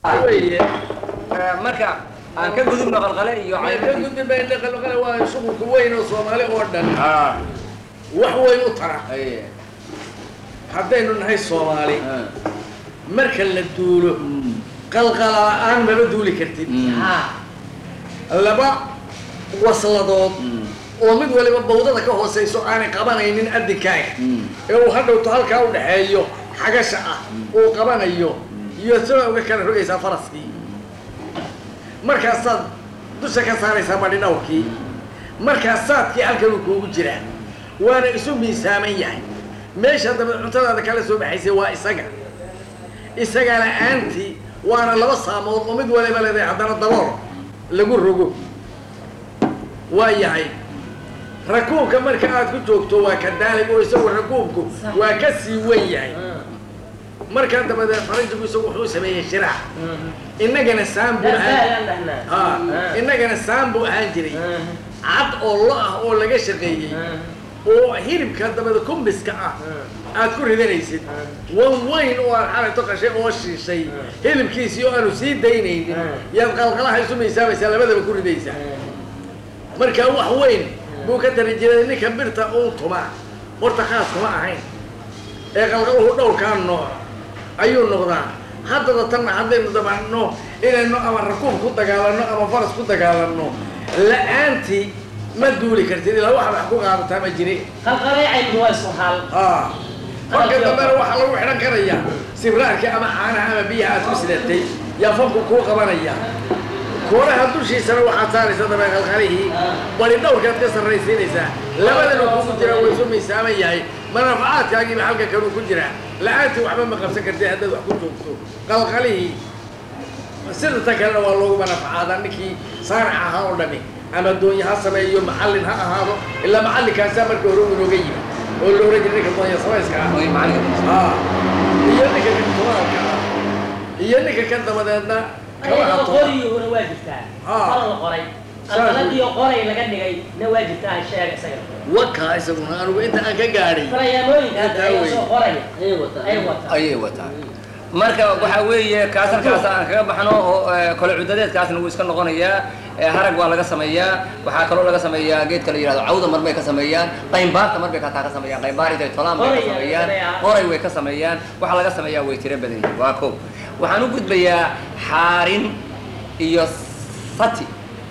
weye marka aan ka gudubno qalqale iyo ka caynadii gudbi bayna qalqale waa shuqulka weyn oo soomaali oo dhan ah wax weyn u tara aye haddaynu nahay soomaali ah marka la duulo qalqala la-aan maba duuli kartid Mm. laba wasladood Mm. oo mid waliba bawdada ka hoosayso aanay qabanaynin adinkaaga Mm. ee uu hadhowto halkaa u dhexeeyo xagasha ah uu qabanayo iyo sida uga kala rogaysaa faraskii markaasaad dusha ka saaraysaa badhi dhawrkii markaas saadkii halkanuu kuugu jiraa waana isu miisaaman yahay meesha dambe cuntadaada kala soo baxaysay waa isaga isaga la-aantii waana laba saamood oo mid waliba leedahay haddana dabool lagu rogo waa yahay rakuubka marka aad ku joogto waa ka daalig oo isagu rakuubku waa ka sii wen yahay markaa dabadeed faranjigu isagu wuxuu sameeyey shiraac innagana saan buu ahaan ha innagana saan buu ahaan jiray cad oo lo ah oo laga shaqeeyey oo hilibka dabada kumbiska ah aad ku ridanaysid wan weyn oo aad xalayto qashay oo shiishay hilibkiisii oo aanu sii daynaynin yaad qalqalaha isu miisaamaysaa labadaba ku ridaysaa marka wax weyn buu ka tari jiray ninka birta uun tumaa horta khaas kuma ahayn ee qalqaluhu dhowrkaa nooc ayuu noqdaa haddaba tanna haddaynu dabaano inaynu ama rakuub ku dagaalanno ama faras ku dagaalanno la-aantii ma duuli kartid ilaa wax wax ku qaadataa ma jiri qalqaleecaygu waa isku hal aa marka dambena waxaa lagu xidhan karaya sibraarka ama caanaha ama biyaha aad ku sidatay yaa fanku kuu qabanaya kooraha dushiisana waxaad saaraysa dabee qalqalihii bari dhowrkaad ka sarraysiinaysaa labadana kugu jira way isu miisaaman yahay manafacaadkaagiiba halka kanuu ku jiraa la-aantii waxba ma qabsan kartid haddaad wax ku joogto qalqalihii sida ta kalena waa loogu manafacaadaa ninkii saanac ahaa oo dhami ama doonye ha sameeyo macallin ha ahaado ilaa macallinkaasaa marka hore uu inooga yimi oo la ohan jiray ninka doonye samayska ah way macallinka aa iyo ninka kan tumaanka ah iyo ninka kan dabadeedna kaba ayagoo hato qoriyuhuna waa jirtaa Ah. qala la qoray qalqaladiyo qoray laga dhigay na waa jirtaa sheega isaga wakaa isaguna anugu inta aan ka gaadhay farayaamooyinka hadda Intaa ayaa wey. soo qoraya ay wataa ayay wataa marka waxaa weeye kaas halkaas aan kaga baxno oo eh, kole cudadeedkaasna wuu iska noqonayaa eh, harag waa laga sameeyaa waxaa kaloo laga sameeyaa geedka la yihahdo cawda mar bay ka sameeyaan qaymbaarta mar bay kataa ka sameeyaan qaymbaar intay tolaan bay ka Qoray sameeyaan sameeyaan. qoray way ka sameeyaan waxaa laga sameeyaa way tiro badan yihiin waa kow waxaan u gudbayaa xaarin iyo sati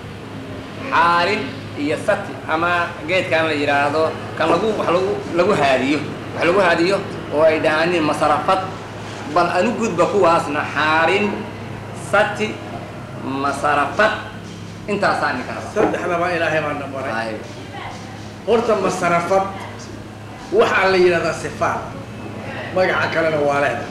xaarin iyo sati ama geedkan la yidhaahdo kan lagu wax lagu lagu haadiyo wax lagu haadiyo oo ay dhahaanin masarafad bal anu gudba kuwaasna xaarin sati masarafad intaasaa ninka raba saddexdaba ilaahay baa na baray horta masarafad waxaa la yidhahdaa sifaal magaca kalena waa leeda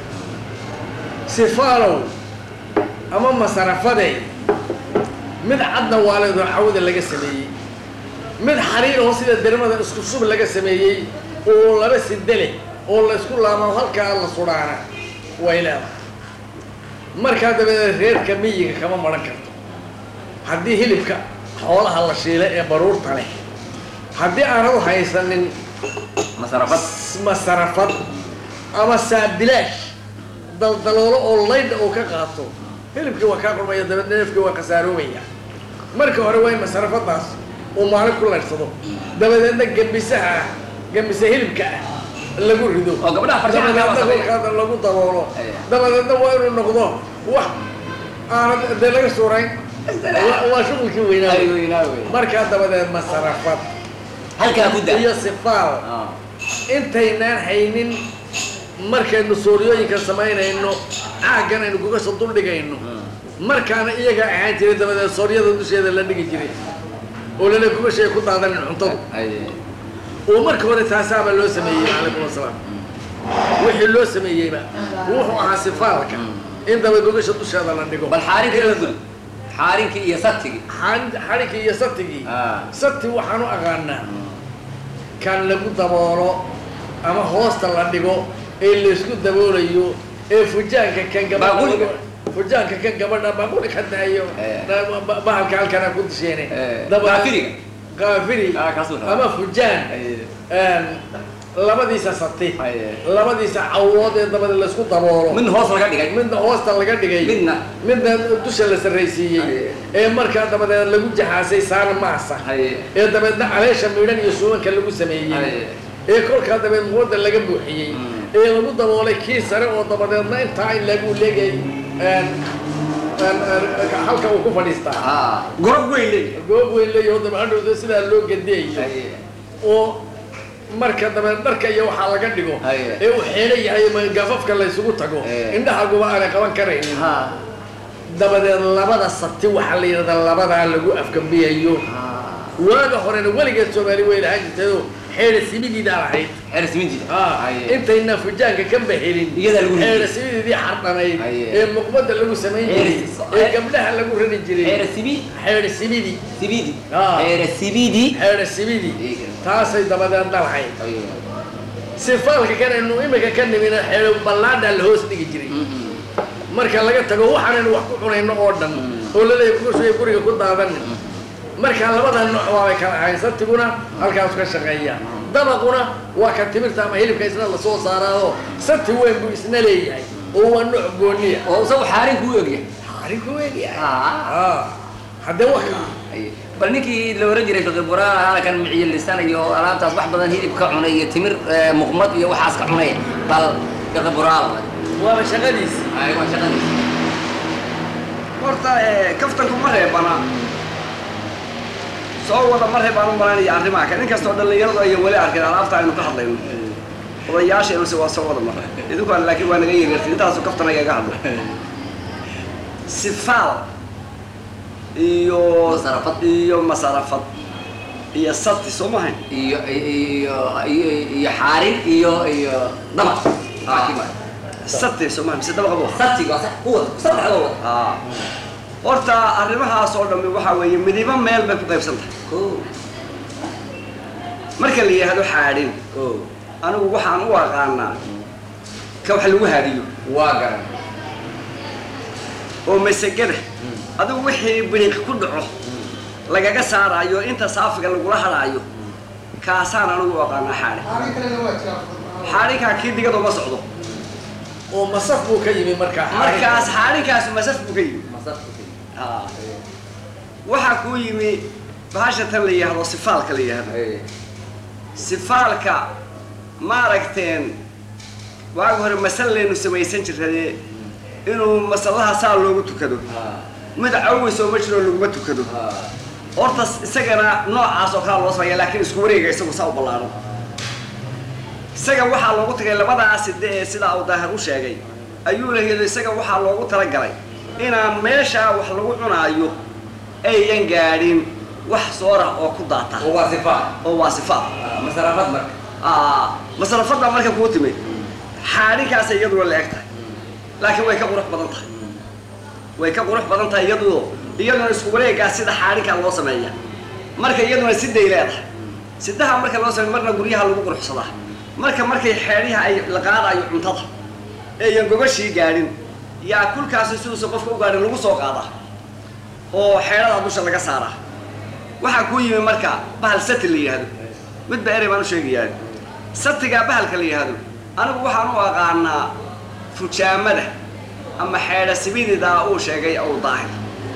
sifaalow ama masarafade mid cadna waa leedoo cawda laga sameeyey mid xariir oo sida dermada isku shub laga sameeyey oo laba sida leh oo la isku laamo halkaa la sudhaana way leedahay markaa dabadeed reerka miyiga kama maran karto haddii hilibka xoolaha la shiila ee baruurta leh haddii aanad haysanin masarafad masarafad ama saabilaash daldaloolo oo laydha oo ka qaato hilibkii waa kaa qurmaya dabeedna neefkii waa khasaaroobaya marka hore waa in masarafadaas uu maalin ku laydhsado dabadeedna gembisaha ah gembisa hilibka ah lagu rido oo gabdhaha farshaxanka waa dabadeedna sameeya. kolkaada lagu daboolo Aya. dabadeedna waa inuu noqdo wax aanad dee laga suurayn Waa- waa shuqulkii weynaa Ay, weynaa wey. markaa dabadeed masarafad halkaa ku daa iyo sifaal Ah. intaynaan haynin markaynu suuriyooyinka samaynayno caaggan aynu kugasha duldhigayno markaana iyaga ahaan jiray dabadeed sooryada dusheeda la dhigi jiray oo lana kugashay ku daadanin cuntadu Ay. oo marka hore taasaaba loo sameeyey calaykum asalaam wixii loo sameeyeyba wuxuu ahaa sifaalka in daba gogasha dusheeda la dhigo bal xaarinka la gud xaarinkii iyo satigii Xan- xadhigii iyo satigii Ah. sati waxaan u aqaanaa kan lagu daboolo ama hoosta la dhigo ee laysku daboolayo ee fujaanka kan gabadha Baaquliga. fujaanka kan gabadha baaquli ka daayo Eh. na- ba- bahalka halkana ku disheene Eh, Daba- qaafiriga. qaafiri Ah, kaasuu rabaa. ama fujaan Ay. Een, labadiisa sati Haye. labadiisa cawood ee dabada laysku daboolo midna hoos laga dhigay midna hoosta laga dhigay midna midna dusha la sarraysiiyey Haye. ee markaa dabadeed lagu jaxaasay saana maasa haye ee dabeedna caleesha miidhan iyo suumanka lagu sameeyey haye ee kolkaa dabeed muwadda laga buuxiyey Mm. ee lagu daboolay kii sare oo dabadeedna intaa in lagu leegay een, een, een, halka uu ku fadhiistaa ha gorob weyn leey goob weyn leeyaho dabcadhowda sidaa loo gadeeyo haye oo marka dabeed dharka iyo waxaa laga dhigo Haye. ee uu xeelo yahay ma gafafka laysugu tago Eh. indhahaguba aanay qaban karaynin ha dabadeed labada sati waxaa la yidhahdaa labadaa lagu afgambiyayo ha waaga horena weligeed soomaali way lahaan jirtayoo xeedha simidiidaa lahayd xeris minjida Ah, haye intayna fujaanka ka bahelin Iyadaa lagu ridi xeedha jiray. simidiidii xardhanayd Haye. ee muqbada lagu samayn jiray Xeedha- ee gabdhaha lagu rari jiray xeris sibi xeedha simidi sibidi Ah. xeris sibidi xeedha simidi taasay dabadeed dhalahayd haye sifaalka kanaynu imika ka nimina xeedho ballaadhaa la hoos dhigi jiray marka laga tago waxaanaynu wax ku cunayno oo dhan oo laleeyahay kuushuya guriga ku daadanin marka labada nooc waabay kala ahayn satiguna halkaas ka shaqeeya dabaquna waa ka timirta ama hilibka isna lasoo saaraao sati weyn buu isna leeyahay oo waa nooc gooniya oo isagu xaarin kuu ogyahay xarinku weegyahay ha ah haddee wax haye bal ninkii la oran jiray fiqi buraan halkan miciyo lisan iyo alaabtaas wax badan hilib ka cunay iyo timir eh, muqmad iyo waxaas ka cunay bal fiqi buraan waaba shaqadiisi ay waa shaqadiisa horta eh, kaftanku ma reebana soo wada ma reebaan u malaynaya arrimaha kale inkastoo dhallinyaradu ay weli arkeen alaabta aynu ka hadlayno odayaasheenuse waa soo wada mara idinkuan laakiin waa naga yeertay intaasu kaftan agaga hadlo sifaal iyo Masarafad. iyo masarafad iyo sati soo mahayn iyo iyo iyo iyo xaarin iyo iyo dabaq Ah. sati soo mahayn mise dabaqabo satiga waa kuwa saddexda wada ah horta arrimahaas oo dhammi waxaa weeye midibo meel bay ku qaybsan tahay ko marka la yidhaahdo xaadhin ko anigu waxaan u aqaanaa ka wax lagu haadiyo waa garan oo masagada adigu wixii biriq ku dhaco lagaga saaraayo inta saafiga lagula hadhaayo kaasaan anigu u aqaanaa xaadhin xaadhinkaa kii digado ma socdo oo masaf buu ka yimi markaa markaas xaadhinkaas masaf buu ka yimi masafku Ah. waxaa kuu yimi bahasha tan la yidhaahdo sifaalka la yidhaahdo haye sifaalka ma aragteen waagi hore masallaynu samaysan jirtay inuu masallaha saa loogu tukado ha mid cawisoo ma jiro laguma tukado ha horta isagana noocaas oo kala loo sameeya laakiin isku wareega isagu saa u ballaaro isaga waxaa loogu tagay labadaa side ee sidaa uu daahir u sheegay ayuu laheedo isaga waxaa loogu talagalay inaan meeshaa wax lagu cunaayo ayan gaadhin wax soorah oo ku daata oo waa sifa oo waa sifaad masarafad marka Ah, masrafadda marka kuu timid xaadhinkaasay iyaduna la eg tahay laakiin way ka qurux badan tahay way ka qurux badan tahay iyadoo iyaduna isku wareegaa sida xaadhinkaa loo sameeya marka iyaduna siday leedahay sidaha marka loo sameeya marna guryaha lagu quruxsadaa marka markay xeedhiha ay la qaadayo cuntada eeyan gogashii gaadhin yaa kulkaasi siduusa qofka u gaadhin lagu soo qaadaa oo xeedhada dusha laga saaraa waxaa kuu yimi marka bahal sati la yidhaahdo midba erey baan u sheegayaa satigaa bahalka la yidhaahdo anigu waxaan u aqaanaa fujaamada ama xeedha sibididaa uu sheegay ou daahir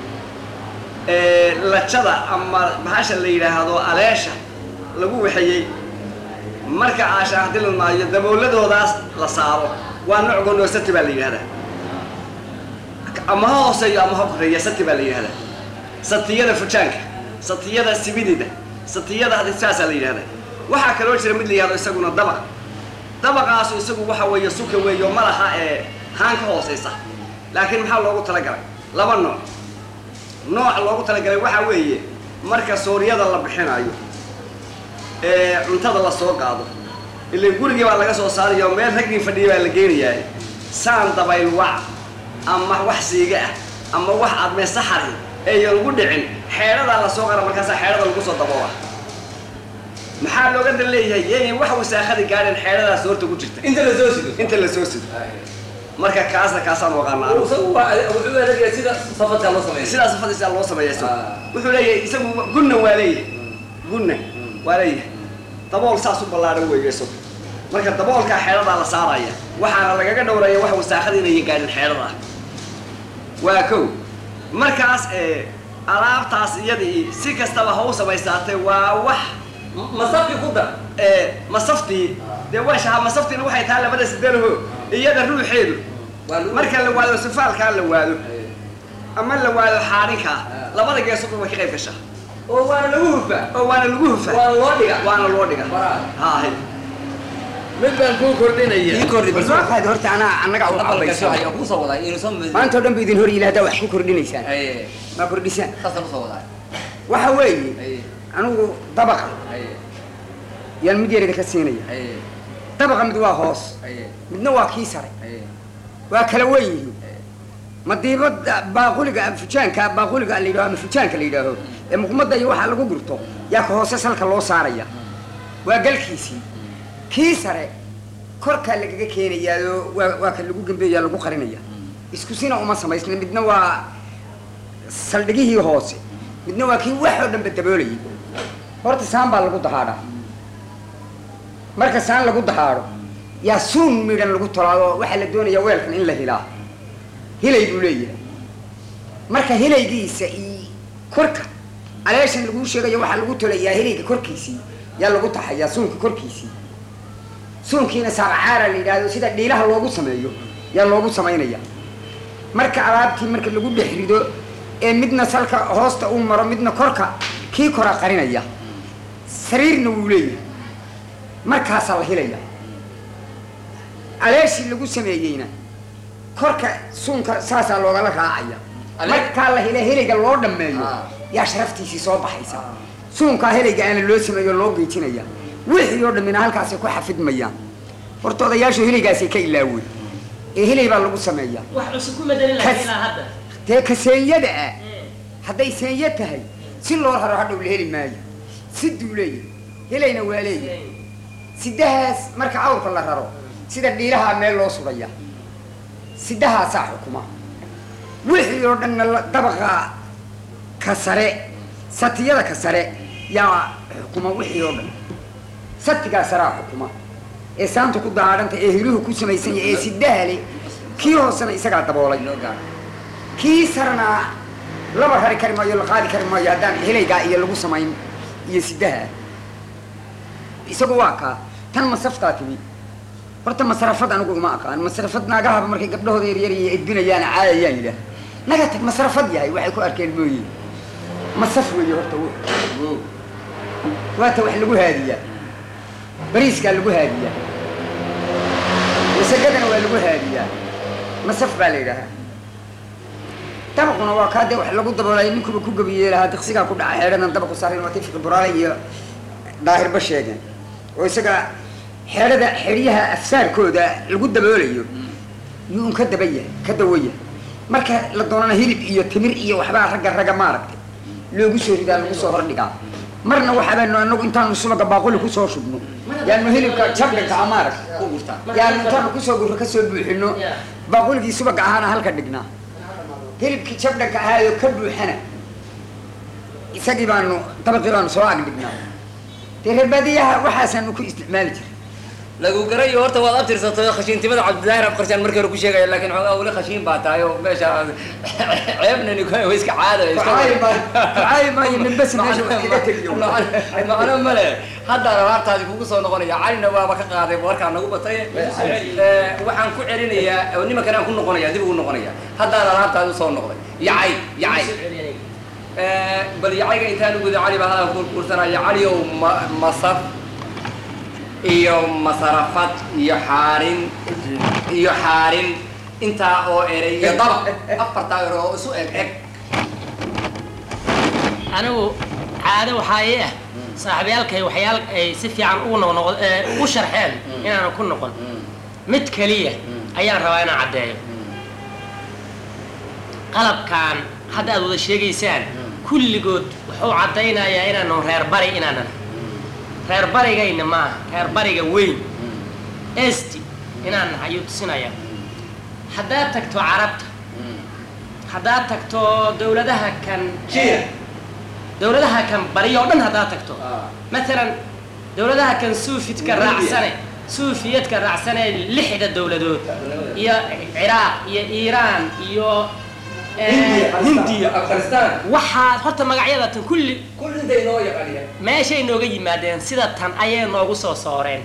ee lajada ama bahasha la yidhaahdo aleesha lagu waxeeyey marka aashaan hadii la maayo dabooladoodaas la saaro waa nooc goonoo sati baa la yidhahdaa ama ha hooseeyo ama ha koreeya sati baa la yidhahdaa satiyada fujaanka satiyada sibidida satiyada saasaa la yidhahdaa waxaa kaloo jira mid la yihahdo isaguna dabaq dabaqaasu isagu waxa weeye suka weeyo malaha ee haan ka hooseysa laakiin maxaa loogu talagalay laba nooc nooc loogu talagalay waxaa weeye marka sooriyada la bixinayo ee cuntada la soo qaado ilaa gurigii baa laga soo saarayo meel raggii fadhiya baa la geenayaa saan dabayl wac ama wax siiga ah ama wax admee saxari eeyan lagu dhicin xeedhadaa la soo qara markaasaa xeedhada lagu soo daboola maxaa looga dan leeyahay yeeyan wax wasaakada gaadheen xeedhadaas horta ku jirta inta la soo sido inta la soo sido marka kaasna kaasaan waqaana anigu isagu waa wuxuu adeegaya sida safadka loo sameeyo sidaas fadhisaa loo sameeya isagu Ah. wuxuu leeyahay isagu gunna waa leeyahay gunna waa leeyahay dabool saas u ballaaran weeye isagu marka daboolkaa xeedhadaa la saaraya waxaana lagaga dhowraya wax wasaakada inayan gaadhin xeedhada waa kow markaas ee alaabtaas iyadii si kastaba ha u samaysaatay waa wax masafki ku dar ee masaftii dee washaha masaftiina waxay tahay labada sidalaho iyada ruuxeedu waa lagu- marka la waado sifaalkaa la waado ama la waado xaarinkaa labada geesoba way ka qayb gashaa oo waana lagu hufaa oo waana lagu hufaa waana loo dhigaa waana loo dhiga Baraad. haahay mid baan kuu kordhinaya ii kordhi bal soo waxaad horta anaa annaga u dhabalka cabaysa soo haya kusoo wadaa inuu soo maanta oo dhan ba idin hor yila haddaa wax ku kordhinaysaan aye ma kordhisaan saasaan usoo wadaa waxa weeye aye anigu dabaqa aye yaan mid yar idinka siinaya aye dabaqa mid waa hoos aye midna waa kii sare aye waa kala wen yihiin madiibada baaquliga fujaanka baaquliga la yidhaho ama fujaanka la yidhaaho ee muqmada iyo waxaa lagu gurto yaa ka hoose salka loo saaraya waa galkiisii kii sare korkaa lagaga keenayaa oo waa waa ka lagu gembeeya lagu qarinaya isku sina uma samaysna midna waa saldhigihii hoose midna waa kii wax oo dhanba daboolayay horta saan baa lagu dahaadhaa marka saan lagu dahaadho yaa suun midhan lagu tolaado waxaa la doonayaa weelkan in la hilaa hilay buu leeyahay marka hilaygiisa iyo korka aleeshan laguu sheegayo waxaa lagu tolayaa hilayga korkiisii yaa lagu taxayaa suunka korkiisii suunkiina saabacaara la yidhaahdo sida dhiilaha loogu sameeyo yaa loogu samaynaya marka alaabtii marka lagu dhex rido ee midna salka hoosta uu maro midna korka kii kora qarinaya sariirna wuu leeyahay markaasaa la hilaya aleeshii lagu sameeyeyna korka suunka saasaa loogala raacaya Ale- markaa la hila helayga loo dhammeeyo Ah. yaa sharaftiisii soo baxaysa suunkaa helayga aana loo sameeyo loo geejinaya wixii oo dhammina halkaasay ku xafidmayaan horta odayaashu helaygaasay ka ilaaween ee helay baa lagu sameeyaa wax cusub ku madelin lahaa Kas- ilaa hadda dee ka seenyada ah Eh, hadday seenyo tahay si loo raro hadhow la heli maayo si duuleeya helayna waa leeyahay sidahaas marka awrka la raro sida dhiilahaa meel loo sudhaya sidahaasaa xukuma wixii oo dhanna la- dabaqa ka sare satiyada ka sare yaa xukuma wixii oo dhan satigaa saraa xukuma ee saanta ku daadhanta ee hiluhu ku samaysan yahay ee sidaha leh kii hoosena isagaa daboolay loo gaaro kii sarna laba rari kari maayo la qaadi kari maayo haddaan helaygaa iyo lagu samayn iyo sidaha isagu waa kaa tan masaftaa timi horta masrafad anigu uma aqaan masrafad naagahaba markay gabdhahooda yaryar iyo edbinayaan caayayaan yidhaah naga tag masrafad yahay waxay ku arkeen mooye masaf weeye horta w waata wax lagu haadiyaa bariiskaa lagu haadiyaa masagadana waa lagu haadiyaa masaf baa la yidhaahaa dabaquna waa kaa dee wax lagu daboolay ninkuba ku gabiyey lahaa diqsigaa ku dhaca xeedhadan dabaqu saaran waa tifiqi buraale iyo daahirba sheegeen oo isaga xeedhada xeryaha afsaarkooda lagu daboolayo yuu un ka daba yahay ka dawo yahay marka la doonana hilib iyo timir iyo waxbaa ragga ragga maaragtay loogu soo ridaa lagu soo hordhigaa marna waxaabanu anagu intaanu subaga baaquli kusoo shubno yaanu hilibka jabdhanka a maaragta ku gurtaa yaanu intaanu kusoo gurro kasoo buuxino Yeah. baaquligii subaga ahaana halka dhignaa hilibkii jabdhanka ahaayoo ka buuxana isagii baanu dabaqii baanu soo ag dhignaa dee reerbaadiyaha waxaasaanu ku isticmaali jiray lagu garayo horta waad abtirsatay khashiintimada cabdidaahir abqarshaan markii hore ku sheegaya laakiin xoogaa weli khashiin baa tahay oo meesha ceebnani way iska caada Kacaayi maayo- kacaayi maayo nin bas meesha wax kaga tegiyo. macno male haddaan alaabtaasi kugu soo noqonaya calina waaba ka qaaday warkaa nagu batay Eh, waxaan ku celinayaa oo nimankan aan ku noqonaya dib ugu noqonaya haddaan alaabtaadi usoo noqday yacay yacay soo celinay. Eh, bal yacayga intaan u guda cali baa hadaan ku kursanaya cali ow ma- masaf iyo masarafad iyo xaarin iyo xaarin intaa oo eray iyo dabaq afartaa ero oo isu eg eg anigu caado waxaa ii ah saaxiibayaalkay waxyaal ay si fiican ugu noqnoq u sharxeen inaanan ku noqon mid keliya ayaan rabaa inaan caddeeyo qalabkan hadda aad wada sheegaysaan kulligood wuxuu caddaynayaa inaanu reer bari inaanan reer barigayna maaha reer bariga weyn esti inaan nahay ayuu tusinaya haddaad tagto carabta haddaad tagto dawladaha kan Jiya. dawladaha kan bari oo dhan haddaad tagto maalan dawladaha kan suufidka raacsane suufiyadka raacsanee lixda dowladood iyo ciraaq iyo iiraan iyo eh, hindiya afghanistan waxaa horta magacyada tan kulli kulli intay inoo yaqaaniya meeshay nooga yimaadeen sida tan ayay noogu soo sooreen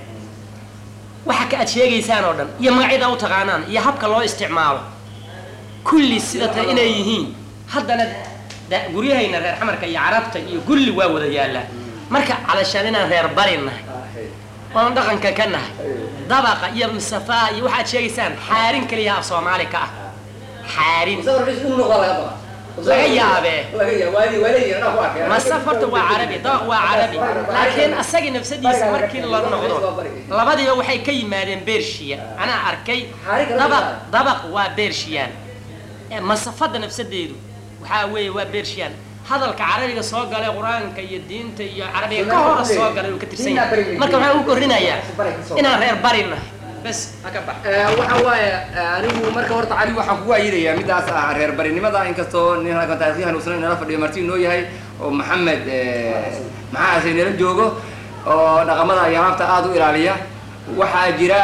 waxa ka aad sheegaysaan oo dhan iyo magacyada u taqaanaan iyo habka loo isticmaalo kulli sida tan inay yihiin haddana da- guryahayna reer xamarka iyo carabta iyo kulli waa wada yaallaan marka calashaan inaan reer bari nahay oon dhaqanka ka nahay dabaqa iyo misafaa iyo waxaad sheegaysaan xaarin keliya af soomaali ka ah xaarin musawir cis inuu noqdaa laga baqaa Laga yaabee. laga yaab waa waa leeyihin anaa ku arkay masafarta waa carabi dabaq waa carabi laakiin asaga nafsadiisa markii la noqdo labadiiba waxay ka yimaadeen bershiya anaa arkay dabaq dabaq waa bershiyan masafada nafsadeedu waxaa weeye waa bershiyan hadalka carabiga soo galay qur-aanka iyo diinta iyo carabiga ka hor soo galay uu ka tirsan yahay marka waxaan u korinayaa inaan reer bari nahay bes ha ka bax waxa waaye anigu marka horta cali waxaan kugu ayidaya midaas ah reer barinimada inkastoo nin halkan taarikhyahan uusan inala fadhiyo marti inoo yahay oo maxamed maxaa ase nala joogo oo dhaqamada iyo alaabta aada u ilaaliya waxaa jira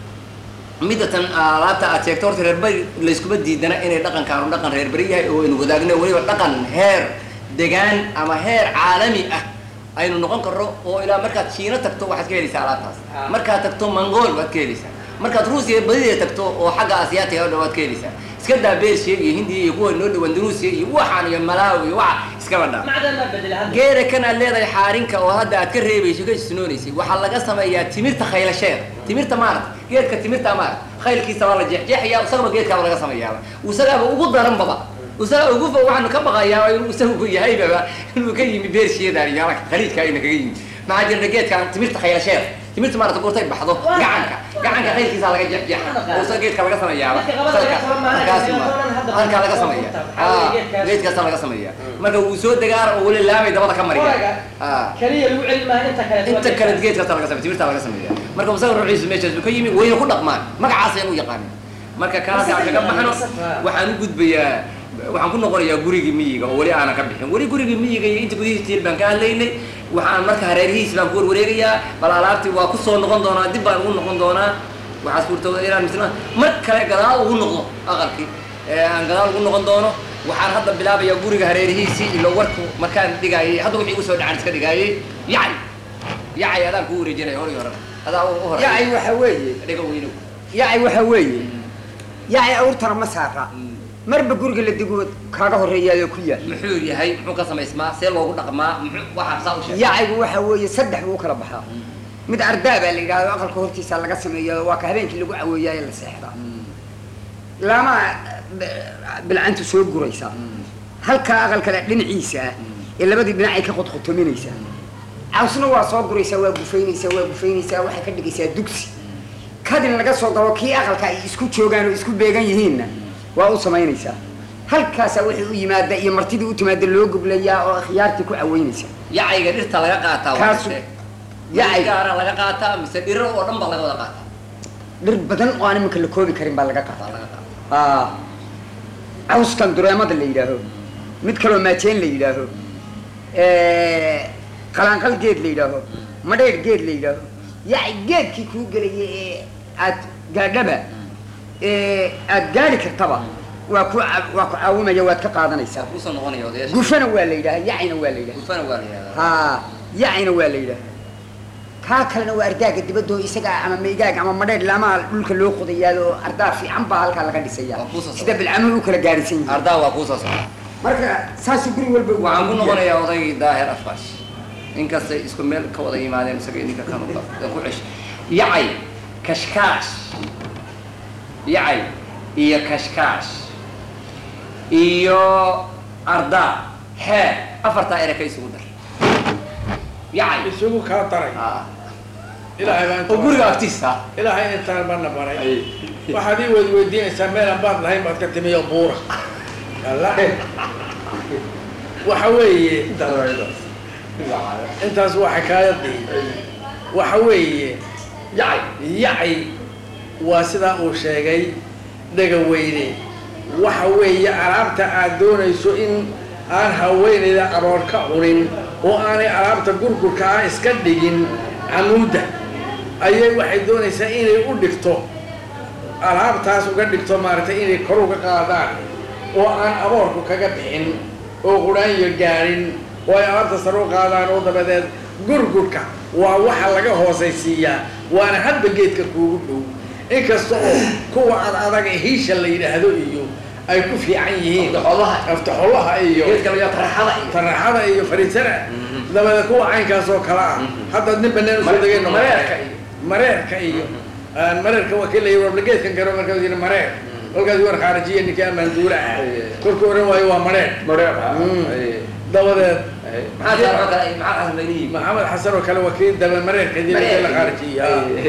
midatan alaabta aad sheegto horta reer bari layskuma diidana inay dhaqankaanu dhaqan reer bari yahay oo aynu wadaagno weliba dhaqan heer degaan ama heer caalami ah aynu noqon karno oo ilaa markaad shiina tagto waxaad ka helaysaa alaabtaas markaad tagto mongool waad ka helaysaa markaad ruusiya badideeda tagto oo xagga asiyaatiga oo dhan waad ka helaysaa iska daa bershiya iyo hindiya iyo kuwa noo dhow andaluusiya iyo waxaan iyo malaawi iyo waxa iskaba dhaa macdan baa bedela hadda geera kan aad leedahay xaarinka oo hadda aad ka reebayso ka isnoonaysay waxaa laga sameeyaa timirta khaylasheeda timirta maarata geedka timirta maarata khaylkiisa waa la jeexjeexaya isagaba geedkaaba laga sameeyaaba isagaaba ugu daranbaba isaga ugu fa waxaanu ka baqayaa inuu isagu yahaybaba inuu ka yimi beershiyadan iyo halka khaliijka ayna kaga yimi maxaa jirta geedkan timirta khaylasheeda timirta maarata goortay baxdo gacanka gacanka khaylkiisa laga jeexjeexa oo isaga geedka laga sameeyaaba halkaasi ma halkaa laga sameeya geedkaasa laga sameeya marka wuu soo degaara oo weli laamay dabada ka mariya Ah. kaliya lagu celi maaha inta kale inta kale geedkaasa laga samey timirtaa laga sameeya marka musawir ruuxiisu meeshaas uu ka yimi wayna ku dhaqmaan magacaasaynu u yaqaanin marka kaasi aan kaga baxno waxaan u gudbayaa waxaan ku noqonayaa gurigii miyiga oo weli aanan ka bixin weli gurigii miyiga iyo inta gudihiis tiil baan ka hadlaynay waxaan marka hareerihiis baan ku warwareegayaa bal alaabtii waa ku soo noqon doonaa dib baan ugu noqon doonaa waxaa suurtooda inaan misna mar kale gadaal ugu noqdo aqalkii ee aan gadaal ugu noqon doono waxaan hadda bilaabayaa guriga hareerihiisii ilo warku markaan dhigaayay hadda wixii igu soo dhacan iska dhigaayay yacni yacay adaan kuu wareejinaya hor iyo hore adaa u hore yacay waxa weeye dhiga weynow yacay waxa weeye yacay awrtana ma saara marba guriga la dego kaaga horreeyaayoo ku yaal muxuu yahay muxuu ka samaysmaa see loogu dhaqmaa muxuu waxaa saa u sheegay yacaygu waxa weeye saddex buu u kala baxaa mid ardaa baa la yidhahdo aqalka hortiisa laga sameeyo waa ka habeenkii lagu caweeyaayo la seexdaa lama bilcantu soo guraysaa halka aqalkale dhinaciisa ah ee labadii dhinacay ka qodqotominaysaa cawsna waa soo guraysaa waa gufaynaysaa waa gufaynaysaa waxay ka dhigaysaa dugsi kadin laga soo galo kii aqalka ay isku joogaan oo isku beegan yihiinna waa u samaynaysaa halkaasaa wixii u yimaada iyo martidii u timaada loo gublayaa oo khiyaartii ku caweynaysa yacayga dhirta laga qaataa waa Kaasu- dhirte. yacay gaara laga qaataa mise dhiro oo dhan baa laga wada qaataa dhir badan oo aan iminka la koobi karin baa laga baa qaataa laga qaataa aa cawskan dureemada la yidhaaho mid kaloo maajeen la yidhaaho qalaanqal geed la yidhaaho madheer geed la yidhaaho yacay geedkii kuu gelaya ee aad gaadhaba ee aad gaadhi kartaba waa ku ca- waa ku caawimaya waad ka qaadanaysaa waa kuusoo noqonaya odayaasha gufana waa la yidhaha yacayna waa la yidhaha gufana waa la yihahdaa haa yacayna waa la yidhaha kaa kalena waa ardaaga dibadoo isaga ama maygaag ama madheer lamaha dhulka loo qodayaado oo ardaa fiican baa halkaa laga dhisaya Waa kuusoo sida bilcamuhu u kala gaarisan yihiin ardaa waa kuusoo socda marka saasuu guri walba u waxaan ku yahay. noqonayaa odaygii daahir afqash inkastay isku meel ka wada yimaadeen isaga ninka kan ku cesh yacay kashkaash yacay iyo kashkaash iyo ardaa xeer afartaa ere ka isugu dar yacay isugu kaa daray Ah. ilaahay baa inta oo guriga agtiisa ilaahay intaan bana baray waxaad ii weyd weydiinaysaa meelaan baad lahayn baad ka timiyo buura alla waxa weeye intaas waa xikaayadii waxa weeye yacay yacay waa sidaa uu sheegay dhega weyne waxa weeye alaabta aad doonayso in aan haweenayda aboor ka cunin oo aanay alaabta gurgurka ah iska dhigin camuudda ayay waxay doonaysaa inay u dhigto alaabtaas uga dhigto maaragtay inay kor uga qaadaan oo aan aboorku kaga bixin oo qudhaanyo gaadhin oo ay alaabta sare u qaadaan oo dabadeed gurgurka waa waxa laga hoosaysiiyaa waana hadba geedka kuugu dhow inkasta oo kuwa ad adaga hiisha la yidhaahdo iyo ay ku fiican yihiin Aftaxolaha. aftaxolaha iyo geedka laga taraxada iyo taraxada iyo fariisana dabadeed kuwa caynkaas oo kale ah hadda nin banaan usoo Mare- degay mareerka iyo. mareerka iyo aan mareerka waa kii la yidhi warba geedkan garo markaas yidhi mareer kolkaas war khaarijiya ninkii amaan duula ah Aye. kolkuu oran waayo waa mareer mareer Mm. dabadeed maxaa jira kale maxaa xasan baynihi maxamed xasan oo kale waa kii daba mareerka dila Mareerka. la khaarijiya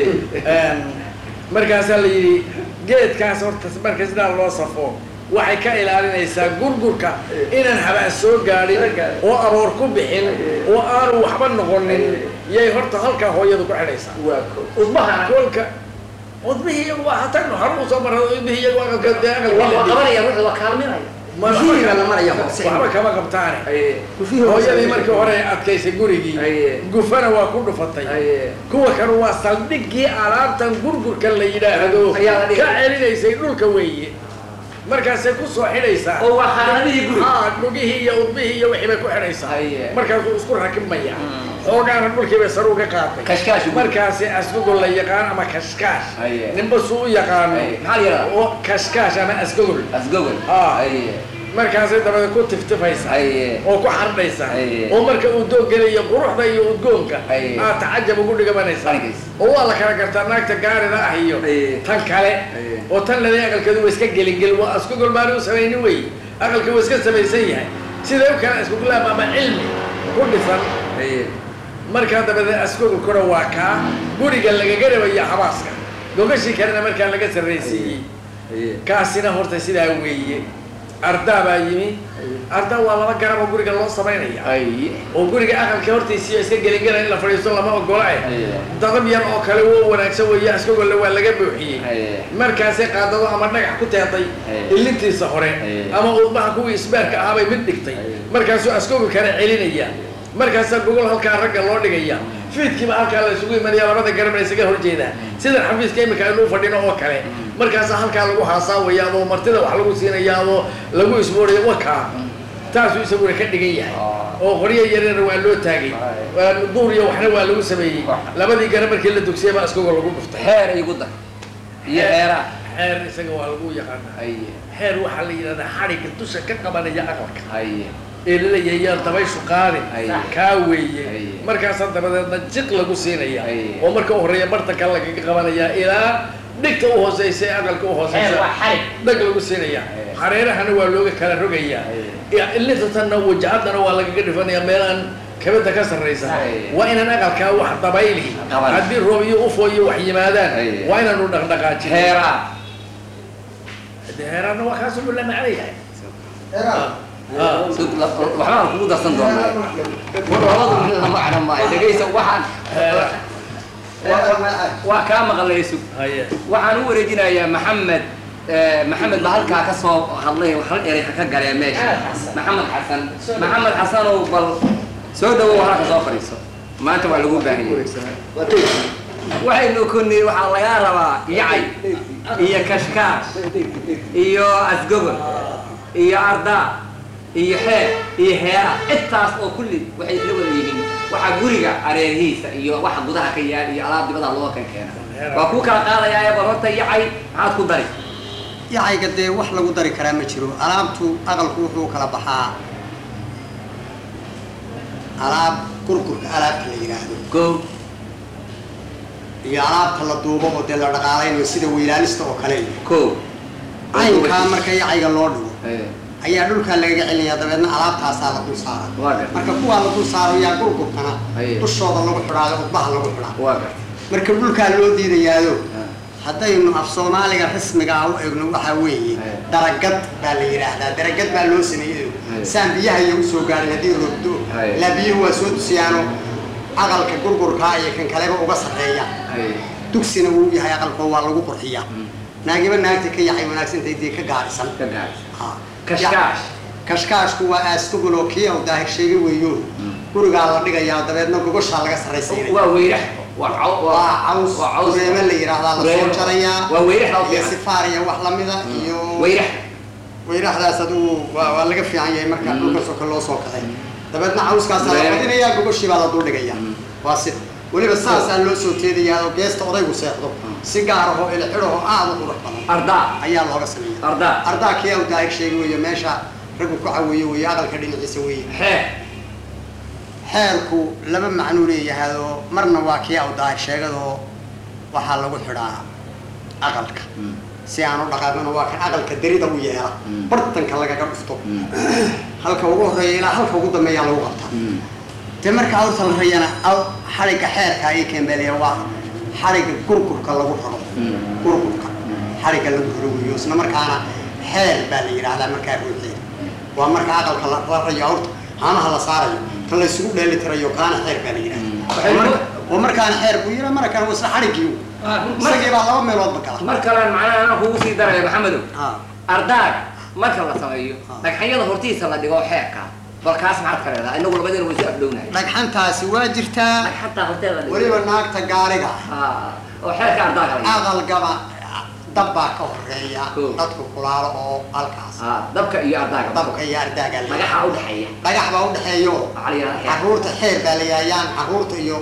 Aye. markaasaa la yidhi geedkaas horta marka sidaa loo safo waxay ka ilaalinaysaa gurgurka inaan habaan soo gaadhin oo aboor ku bixin oo aanu waxba noqonin yay horta halkaa hooyadu ku xidhaysaa waa ko udbahana kolka udbihii iyagu waa hatagno hore usoo marra udbihii iyagu aqalka dee waa aqalkii qabanaya wuxuu waa kaalminaya Bihii baa la maraya hoose. waxba kama qabtaane aye hooyadii markii hore ay adkaysay gurigii Aye. gufana waa ku dhufatay aye kuwa kale waa saldhiggii alaabtan gurgurka la yidhaahdo Ayaa la dhigay. ka celinaysay dhulka weeye markaasay ku soo xidhaysaa oo waa xaaladihii guri haa dhugihii iyo udbihii iyo wixii bay ku xidhaysaa Aye. markaasuu isku rakibmaya xoogaana dhulkii bay sare uga qaaday kashkaash guri. markaasi asgogol la yaqaan ama kashkaash Aye. ninba suu u yaqaano Aye. maxaa la yidhahdaa oo kashkaash ama asgogol asgogol Ah. aye markaasay dabadeed ku tiftifaysaa aye oo ku xardhaysa Aye. oo marka uu doog gelayo quruxda iyo udgoonka Aye. aad tacajab ugu dhigabanaysaa Argays. oo waa la kala gartaa naagta gaarida ah iyo Aye. tan kale Aye. oo tan leday aqalkeedu waa iska gelingel waa isku golmaani u samaynin wey aqalka waa iska samaysan yahay siday u kala iskugulaab ama cilmi ku dhisan aye markaa dabadeed asgogolkuna waa kaa guriga lagaga rabaya habaaska gogashii kalena markaa laga sarraysiiyey aye kaasina horta sidaa weeye ardaa baa yimi ardaa waa laba garab oo guriga loo samaynaya aye oo guriga aqalka hortiisiiyo iska gelingela in la fadhiisto lama ogola eh aye dadab yar oo kale wo wanaagsan weeye askagolle waa laga buuxiyey aye markaasay qaadado ama dhagax ku teeday Aye. ilintiisa hore Aye. ama udbaha kuwii isbaarka ahaabay mid dhigtay Aye. markaasuu askogol kale celinaya markaasaa gogol halkaa ragga loo dhigaya fiidkiiba halkaa la isugu imanaya labada garab la isaga horjeedaa sida xafiiska imika aynu u fadhino oo kale markaasaa halkaa lagu haasaawaya adoo martida wax lagu siinaya adoo lagu isbooraya wakaa taasuu isaguna ka dhigan yahay Ah. oo qoryo yaryarna waa loo taagay Aye. waa duur iyo waxna waa lagu sameeyey Wax. labadii garab markii la dugsiyay baa askogol lagu dhuftay xeer igu dar iyo xeeraa xeer isaga waa lagu yaqaanaa aye xeer waxaa la yidhahdaa xadhigga dusha ka qabanaya aqalka aye ee laleeyahay yaan dabayshu qaadin Aye. kaa weeye Aye. markaasaa dabadeedna jiq lagu siinaya Aye. oo marka u horreeya bartanka lagaga qabanaya ilaa dhigta u hooseysa ee aqalka u xeer hooseysa waa xarig dhag lagu siinaya Aye. hareerahana waa looga kala rogayaa Aye. ilintatanna wajahadana waa lagaga dhifanaya meelaan kabada ka sarraysa Aye. waa inaan aqalkaa wax dabayli Qaban. haddii roob iyo ufo iyo wax yimaadaan Aye. waa inaanu dhaqdhaqaajin xeeraa deeraana waa kaasuu la macno yahay Sug- la- waxbaan kugu darsan doonaa labadu mid la macno maayo dhegaysa waxaan waa kaa maqlay sug haye waxaan u wareejinayaa maxamed eh, maxamed baa halkaa ka soo hadlay hal eray ha ka galee meesha maxamed xasan maxamed xasanow bal soo dhawow halka soo fadhiiso maanta waa lagu baahan yahay waxaynu kuni waxaa lagaa rabaa yacay iyo kashkaash iyo asgogol iyo ardaa iyo xeer iyo heera intaas oo kulli waxay isla wada yihiin waxa guriga areerihiisa iyo waxa gudaha ka yaal iyo alaab dibada loo kan keena waa kuu kala qaadayaa bal horta yacay maxaad ku dari yacayga dee wax lagu dari karaa ma jiro alaabtu aqalku wuxuu kala baxaa alaab gurgurka alaabta la yidhaahdo go iyo alaabta la duubo oo dee la dhaqaalaynayo sida weylaalista oo kale iyo ko caynkaa marka yacayga loo dhigo Eh, ayaa dhulkaa lagaga celinaya dabeedna alaabtaasaa la dul saara waa gar marka kuwaa la dul saaro yaa gurgurkana Aye. dushooda lagu xidhaayo udbaha lagu xidhaa waa gar marka dhulkaa loo diidayaado Ah. haddaynu af soomaaliga rasmiga ah u egno waxaa weeye Aye. daragad baa la yidhaahdaa daragad baa loo sameeyey Aye. saan biyaha iyo usoo gaarin haddii roobdo Aye. ilaa biyuhu waa soo dusiyaano aqalka gurgurkaa iyo kan kaleba uga sarreeya Ay, dugsina wuu yahay aqalkoo waa lagu qurxiyaa naagiba naagta ka yaxay wanaagsantay dee ka gaarisan ka gaar Ha. kashkaash kashkaashku waa aastuguloo kii au daahir sheegay weeyo gurigaa la dhigayaa dabeedna gogoshaa laga sarraysiinaya waa weyrax waa caw waa caws waa caws dureeme la yidhaahdaa lasoo Dureeme. jarayaa waa weyrax loo iyo fiican sifaar iyo wax lamida iyo weyrax weyraxdaas adigu waa waa laga fiican yahay marka dhulka soka loo soo kaxay dabeedna cawskaasa la Dureeme. badinayaa gogoshii baa la dul dhigaya waa sida weliba saasaa loo soo teedayaa oo geesta odaygu seexdo si gaar ahoo ilxidhahoo aad u qurux badan ardaa ayaa looga sameeya ardaa ardaa kii u daahir sheegi weeye meesha raggu ku caweeye weeye aqalka dhinaciisa weeye xeer xeerku laba macnuu leeyahaadoo marna waa kii u daahir sheegadoo waxaa lagu xidhaa aqalka si aan u dhaqaaqino waa kan aqalka derida u yeela bartanka lagaga dhufto halka ugu horreeya ilaa halka ugu dambeeyaa lagu qabtaa dee marka awrta la rayana aw xadhigga xeerka ayay keenbeelaya waa xadhigga gurgurka lagu raro gurgurka xadhigga lagu raro weeyo isla markaana xeer baa la yidhaahdaa markaa ruuxeeda waa marka aqalka la la rayo awrta haanaha la saarayo kan la isugu dheeli tirayo kaana xeer baa la Waxay yidhahdaa ku- oo markaana xeer buu yidhaa markaan waa isla xadhiggii isagii baa laba meeloodba gala mar kale macnaha anaa kugu sii daraya maxamedow Ha. ardaaga marka la sameeyo dhagxanyada hortiisa la dhigo xeerka bal kaas maxaad ka leedahay inagu labadina way isu afdhownahay dhagxantaasi waa jirtaa dhagxantaa horteeda la dhigo weliba naagta gaariga Ha, oo xeerka ardaaga la dhigo aqalgaba dab baa ka horeeya Cool. dadku kulaalo oo halkaas Ha, dabka iyo ardaaga dabka iyo ardaaga la dhagaxa u dhexeeya dhagax baa u dhexeeyo waxaa la yidhahdaa xeer caruurta xeer baa la yaayaan caruurta iyo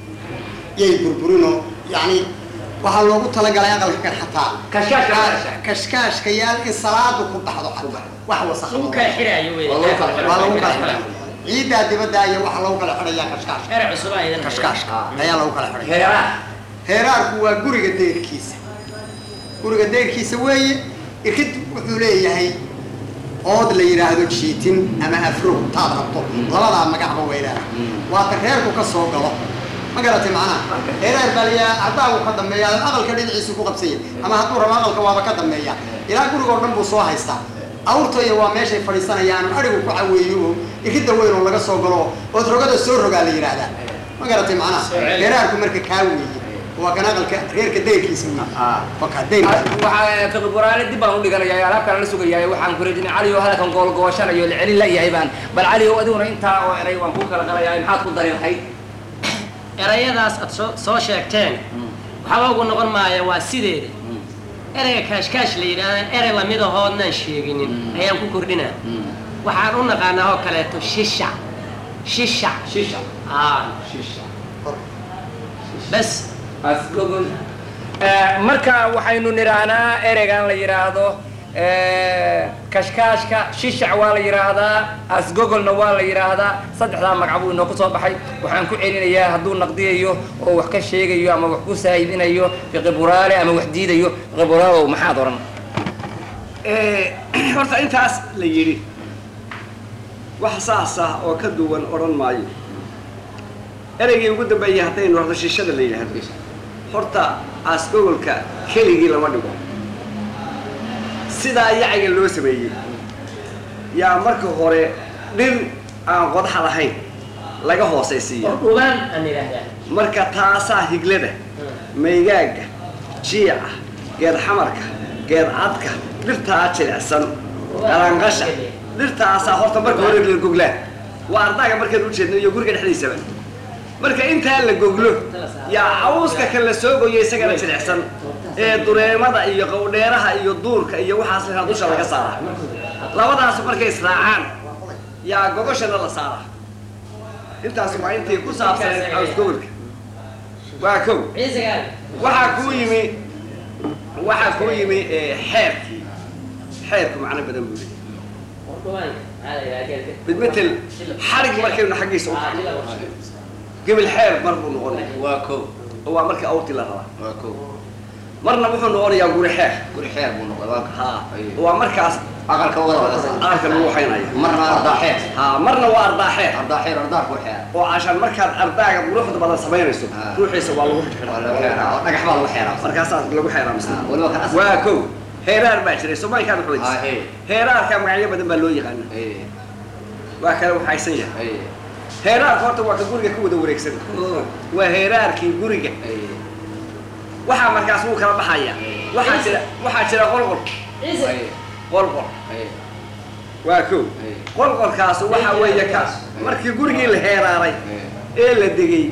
yay burburino yani waxaa loogu talagalay aqalka kan xataa Kashkaashka Ah, meesha. kashkaashka yaal in salaadu ku baxdo Ku xataa baxdo. wax lagu wasakh kala xiraayo wey Waa lagu kala xidhay. waa lagu kala xidhay ciiddaa dibadda iyo waxa lagu kala xidhayaa kashkaashka xeer cusub aydan kashkaashka Ah. ayaa lagu kala xidhay heeraha heeraarku waa guriga deyrkiisa guriga deyrkiisa weeye irkid wuxuu leeyahay ood la yidhaahdo jiitin ama afro taad rabto labadaa magacba weydaa waata reerku ka soo galo ma garatay macnaha heeraar baa layaa haddaagu ka dambeeya aqalka dhinaciisu ku qabsanya ama hadduu rabo aqalka waaba ka dambeeya ilaa gurigoo dhan buu soo haystaa awrtaya waa meeshay fadhiisanayaan arigu ku caweeyo oo irkidda weyn oo laga soo galo ood rogada soo rogaa la yidhaahdaa ma garatay macnaha heeraarku marka kaa weeye waa kan aqalka reerka deyrkiisa weeye waka deyrkiisa waxaa kaqiburaale dib baan u dhiganayaa alaabkaan la sugayaa waxaan ku rajinay cali oo halkan goolgoosanayo la celin la yahay baan bal cali oo adiguna intaa oo eray waan kuu kala qalayaa maxaad ku dari lahayd erayadaas aad soo soo sheegteen waxba ugu noqon maaya waa sideeda ereyga kaashkaash la yidhaahda erey lamid ahoodnaan sheeginin ayaan ku kordhinaa waxaan u naqaanaa oo kaleeto shisha shisha shisha aa shisha bas asgogol marka waxaynu nidhaahnaa ereygan la yidhaahdo kashkaashka shishac waa la yidhaahdaa asgogolna waa la yidhaahdaa saddexdaa magac buu inoo ku soo baxay waxaan ku celinayaa hadduu naqdiyayo oo wax ka sheegayo ama wax ku saahibinayo fiqiburaale ama wax diidayo fiqiburaalow maxaad odhan horta intaas la yidhi wax saas ah oo ka duwan odhan maayo ereygii ugu dambeeyay haddaynu horta shishada la yidhaahdo horta aasgogolka keligii lama dhigo sidaa yaciga loo sameeyey yaa marka hore dhir aan qodaxa lahayn laga hoosaysiiya oo dhugaan aan idhaahdaa marka taasaa higlada maygaaga jiica geed xamarka geed cadka dhirtaa jilicsan qalanqasha dhirtaasaa horta marka hore la goglaa waa ardaaga markaan ujeedno iyo guriga dhexdiisaba marka intaa la goglo yaa cawska kan la soo goyo isagana jilicsan ee dureemada iyo qowdheeraha iyo duurka iyo waxaas lahaa dusha laga saaraa labadaas markay israacaan yaa gogoshana la saaraa intaas waa intii ku saabsaneed caws gobolka waa kow ciisigaan waxaa kuu yimi waxaa kuu yimi eh, xeerkii xeerku macno badan buu leeyahay oo dhugaan maxaa la yidhaha geelka bidmetel xarig markaynu xaggiisa u Aa, tahay jila waxa. gebil xeer mar buu noqonaya waa kow oo waa markii awrtii la rabaa waa kow marna wuxuu noqonayaa guri xeer guri xeer buu noqday waa ha waa markaas aqalka wada wada saar aqalka lagu waxaynaya marna ardaa xeer ha marna waa ardaa xeer ardaa xeer ardaa ku xeer oo cashaan markaad ardaaga quruxda badan samaynayso Ah. ruuxiisa waa lagu waa xidhaa lagu xeeraa oo dhagax baa lagu xeeraa markaasaa lagu xeeraa misna Ah, waliba kan asal waa kow heeraar baa jiray soomaalikaad Ah, waxweydiisa hey. heeraarka magacyo badan baa loo yaqaana Hey, waa kala waxaysan yahay hey, heeraarka horta waa ka guriga ku wada wareegsan waa heeraarkii guriga hey. waxaa markaas wuu kala baxaya waxaa jira waxaa jira qolqol ciise Hey, qolqol hey, waa kow hey, qolqolkaas waxa weeye ka markii gurigii la heeraaray hey, ee la degay hey.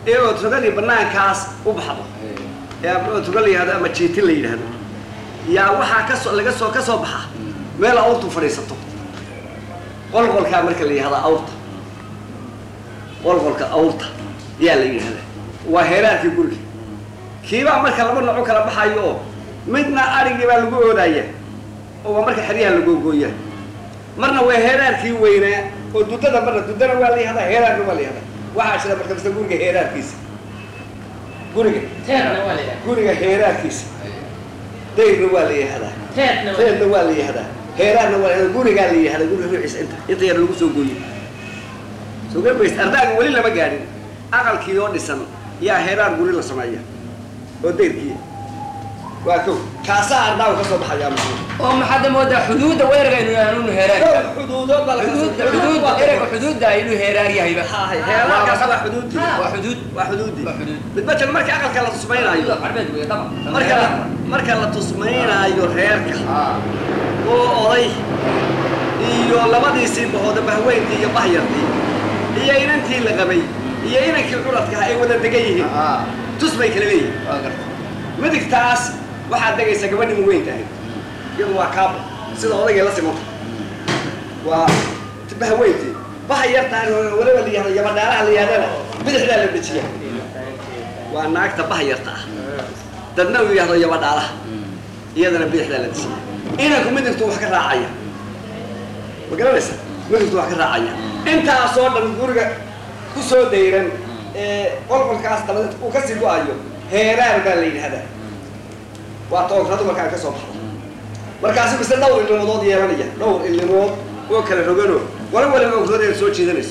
ee ootrogadii banaankaas u baxdo ee ama ootroga la yihahdo ama jiitin la yidhaahdo yaa waxaa kasoo laga soo ka soo baxa meel awrtu fadhiisato qolqolkaa marka la yihahda awrta qolqolka awrta yaa la yidhahda waa heeraarkii guriga kiibaa marka laba nooc u kala baxayo oo midna arigii baa lagu oodaya oo waa marka xeryaha lagogooya marna waa heeraarkii weynaa oo dudada marna dudana waa la yihahdaa heeraarna waa la yihahdaa waxaa jira marka mise guriga heeraarkiisa guriga teedna waa la yidhaha guriga heeraarkiisa dayrna waa la yihahdaa teedna waa reerna waa la yihahdaa heeraarna waa la yihahdaa gurigaa la yihahdaa guriga ruuxiisa inta inta yar lagu soo gooyo soo gabaysa ardaaga weli lama gaadhin aqalkii oo dhisan yaa heeraar guri la sameeya oo dayrkii waa kow kaasaa ardaagu ka soo baxayaa muxuu oo maxaad moodaa xuduudda weeraraynu aanu heeraar xuduudood baa laga soo xuduud xuduud ereyga xuduudda inuu heeraar yahayba heeraarkaas waa xuduudii waa xuduud waa xuduudii waa xuduud midbajan marka aqalka la tusmaynaayo carbeed wey daba marka la marka la tusmaynaayo reerka ah oo oday iyo labadiisii bahooda bahweyntii iyo bahyartii iyo inantii la qabay iyo inankii culadka ay wada degan yihiin ah tus bay kala leeyihin waa garta midigtaas waxaad degaysa gabadhii muweyn tahay iyadu waa kaabo sida odaygay la simanta waa bahweyntii baha yar tahay oo weliba la yihahdo yabadhaalaha la yihahdana bidixdaa la dejiya waa naagta baha yarta ah dadna uu yihahdo yabadhaalaha iyadana bidixdaa la dejiya inanku midigtu wax ka raacaya ma garanaysa midigtu wax ka raacaya intaasoo dhan guriga ku soo dayran ee qolqolkaas dabadeed uu kasii go-ayo heeraar baa la yidhahdaa waa toogradu markaa ka soo baxdo markaasi mise dhowr ilimood yeelanaya dhowr ilimood oo kala rogano wala waliba ogrood soo jiidanayso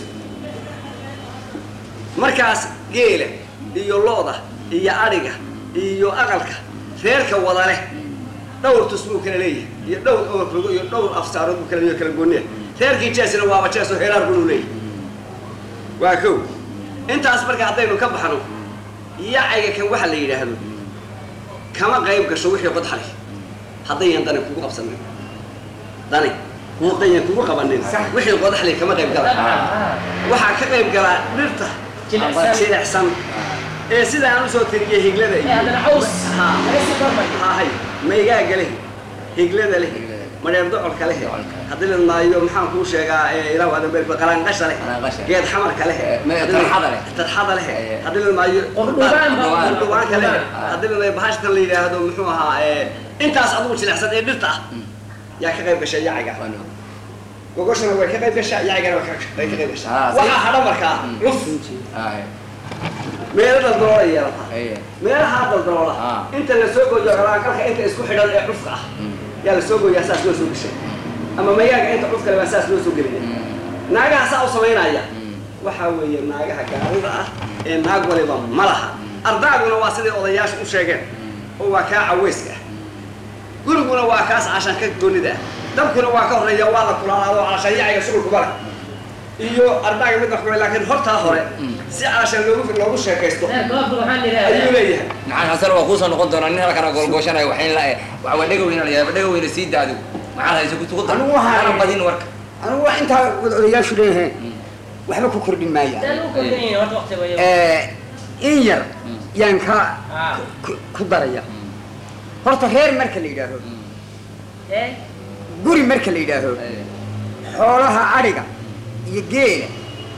markaas geela iyo looda iyo adhiga iyo aqalka reerka wada leh dhowr tus buu kala leeyahay iyo dhowr ogrogo iyo dhowr afsaarood buu kala leeyahay kala gooniya reerkii jeesina waaba jees oo heeraar buu leeyahay waa kow intaas marka haddaynu ka baxno yacayga kan waxa la yidhaahdo kama qayb gasho wixii qodxa leh haddayan dani kugu qabsanin dani haddayan kugu qabanin wixii qodax leh kama qayb gala waxaa ka qayb galaa dhirta jilicsan jilicsan ee sida aan usoo tiriyay higlada ee haddana caws Ha. laga sii kormay hahay maygaaga leh higlada leh madheer docolka leh haddii la maayo maxaan kuu sheegaa ee ilaa waadan bel qalaanqasha leh Qalaanqasha. geed xamarka leh Eh, me- haddii la- tarxada leh. tarxada leh Eh. haddii la maayo Qurdubaan baa- qurdubaanka leh Qurdubaan. haddii la maayo bahashtan la yidhaahdo muxuu ahaa ee intaas adugu jilicsan ee dhirta ah yaa ka qayb gashay yaciga gogoshana way ka qayb gashaa yacigana way ka way ka qayb gashaa Ah, si- waxaa hadha markaa cuf ah meelo daldaloola yeelataa eh meelahaa daldaloola Ah. inta la soo gooyo qalaanqalka inta isku xidhan ee cufka ah yaa la soo gooyaa saas loo soo geshay ama mayaaga inta cufka le baa saas loo soo gelaya naagaha saa u samaynaya waxaa weeye naagaha gaarida ah ee naag waliba ma laha ardaaguna waa siday odayaashu u sheegeen oo waa kaa caweyska ah guriguna waa kaas cashan ka goonida ah dabkuna waa ka horreeya waa la kulaalaado calashan yaciga shughulkuba leh iyo ardaaga mid waxba laakiin hortaa hore si calashan loogu loogu sheekaysto ee goobta waxaan ayuu idhaahdaa leeyahay maxaan xasan waa kuusoo noqon doonaa nin halkana goolgooshanaya waxayn la eh waxa waa dhega weyna la yaaba dhega weyna sii daadu maxaad hayso ku tuqda Anigu waxaan- ana badin warka anigu waa intaa wada odayaashu leeyahay waxba ku kordhin maaya sidaan u kordhinayn horta waqti wayo in yar yaan ka Ah. ku- ku daraya horta reer marka la yidhaaho ee guri marka la yidhaaho xoolaha adhiga iyo geela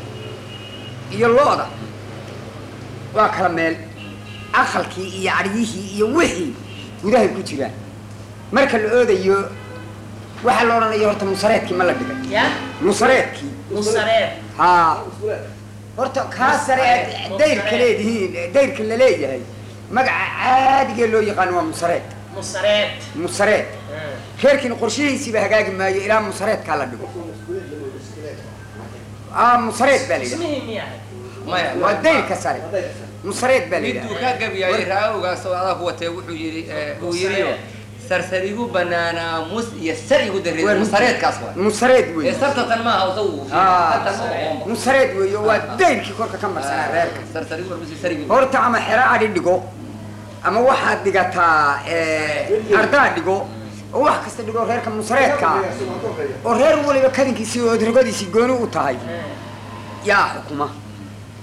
iyo lo-da waa kala meel aqalkii iyo adhiyihii iyo wixii gudahay ku jiraan marka la oodayo waxaa la odhanaya horta musareedkii ma la dhigay ya musareedkii musareed haa horta kaa sare aad dayrka leedihiin dayrka la leeyahay magaca caadigee loo yaqaano waa musareed musareed musareed reerkiina qorshihiisiiba hagaagi maayo ilaa musareedkaa la dhigo aa musareed baa la yidhaha ismihii miyaa maya waa dayrka sare musareed baa la miduu yidhaha ka gabyayay raa-ogaas oo adaa ku watee wuxuu yidhi eh, uu yidhi sarsarigu banaanaa mus iyo sar igu dareed musareedkaas waa musareed ee wey sartatan maaha usagu aa musareed wey waa dayrkii korka ka marsanaa reerka sarsarigu war mus iyo sar igu horta ama xero adhi dhigo ama waxaad dhigataa eh, ardaa dhigo oo wax kasta dhigo reerka musareedka ah oo reer waliba kadinkiisii oo rogadiisii gooni u tahay yaa xukuma